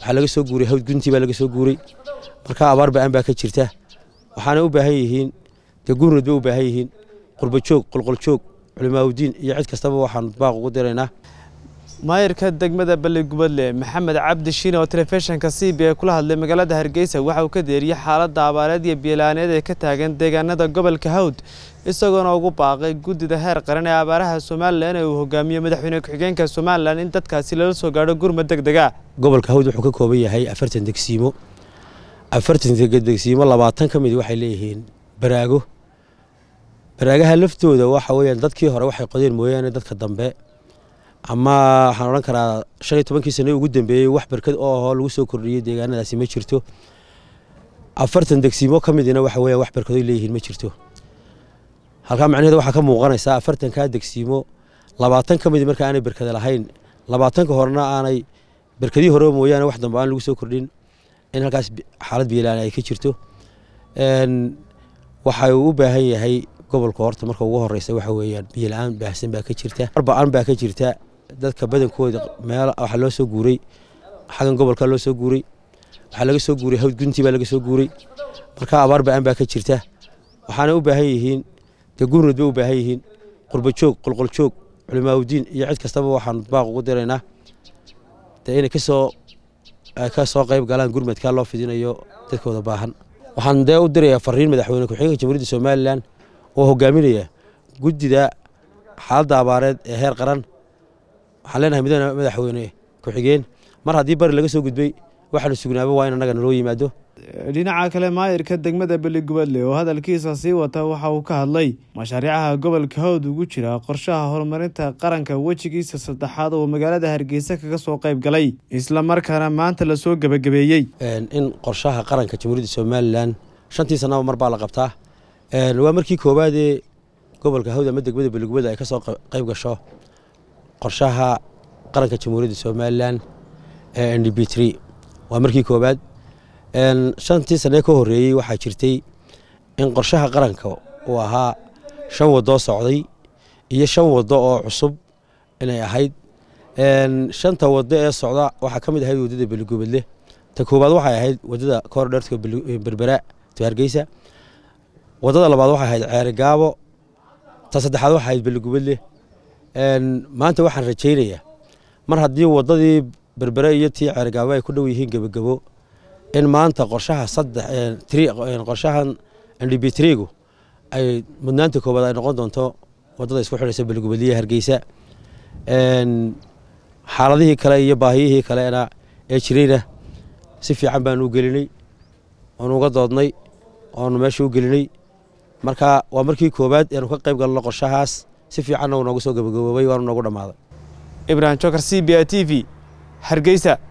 waxaa laga soo guuray hawd guntii baa laga soo guuray marka abaar ba-aan baa ka jirta waxaana u baahan yihiin dee gurnud bay u baahan yihiin qurbajoog qolqoljoog culimaaudiin iyo cid kastaba waxaan baaq ugu diraynaa maayirka degmada balligubadle maxamed cabdi shiine oo telefishinka c b a kula hadlay magaalada hargeysa waxa uu ka deeriyey xaaladda abaareed iyo biilaaneed ee ka taagan deegaanada gobolka hawd isagoona ugu baaqay guddida heer qaran ee abaaraha somalilan ee uu hogaamiyo madaxweyne ku-xigeenka somalilan in dadkaasi lala soo gaadho gurmad deg dega gobolka hawd wuxuu ka kooban yahay afartan degsiimo afartan degsiimo labaatan ka mid waxay leeyihiin baraago baraagaha laftooda waxa weyaan dadkii hore waxay qodeen mooyaane dadka dambe ama waxaan odhan karaa shan iyo tobankii sane ugu dambeeyey wax barkad oo ahoo lagu soo kordhiyey deegaanadaasi ma jirto afartan degsiimo ka midina waxa weya wax barkadoy leeyihiin ma jirto halkaa macnaheeda waxaa ka muuqanaysaa afartankaa degsiimo labaatan ka mid marka aanay barkada lahayn labaatanka horena aanay barkadii hore mooyaane wax dambe aan lagu soo kordhin in halkaas xaalad biilaan ay ka jirto waxa uu u baahan yahay gobolka horta marka ugu horeysa waxa weeyaan biyola-aan baahsan baa ka jirta arbaan baa ka jirta dadka badankooda meel waxaa loo soo guuray xagan gobolka loo soo guuray waxaa laga soo guuray hawd guntii baa laga soo guuray marka abaar ba-aan baa ka jirta waxaana u baahan yihiin dee gurnud bay u baahan yihiin qurbajoog qolqoljoog culimaaudiin iyo cid kastaba waxaan baaq ugu diraynaa dee inay kasoo ka soo qayb galaan gurmadkaa loo fidinayo dadkooda baahan waxaan dee u dirayaa fariin madaxweyne ku-xigeenka jamhuuriyadda somalilan oo hogaaminaya guddida xaaladda abaareed ee heer qaran waxaan leenahay mudane madaxweyne ku-xigeen mar haddii bari laga soo gudbay waxaanu sugnaaba waa in annaga naloo yimaado dhinaca kale maayirka degmada beligubadle oo hadalkiisa sii wata waxa uu ka hadlay mashaariicaha gobolka hawd ugu jira qorshaha horumarinta qaranka wejigiisa saddexaad oo magaalada hargeysa kaga soo qayb galay islamarkaana maanta lasoo gebagabeeyey in qorshaha qaranka jamhuuriyadda somalilan shantii sanaba mar baa la qabtaa waa markii koowaadee gobolka hawd ama degmada beligubadle ay ka soo qayb gasho qorshaha qaranka jamhuuriyadda somalilan ee n d b t waa markii koowaad shantii sanee ka horeeyey waxaa jirtay in qorshaha qaranka uu ahaa shan wadoo socday iyo shan wado oo cusub inay ahayd shanta wado ee socda waxaa ka mid ahayd wadada beligubadle ta koowaad waxay ahayd wadada koordhertka berbera to hargeysa wadada labaad waxay ahayd ceerigaabo ta saddexaad waxay ahayd beligubadle maanta waxaan rajaynayaa mar haddii wadadii berbere iyo tii ceerigaabo ay ku dhow yihiin gebagabo in maanta qorshaha qorshahan ndb trigu ay mudnaanta koowaad ay noqon doonto wadada isku xidhaysa beligubadliya hargeysa xaaladihii kale iyo baahiyihii kalena ee jirayna si fiican baanu u gelinay oonu uga doodnay oonu meesha u gelinay marka waa markii koowaad eanu ka qayb galno qorshahaas si fiicanna uu noogu soo gabagaboobay waanu noogu dhammaaday ibrahim jokar c b a t v hargeysa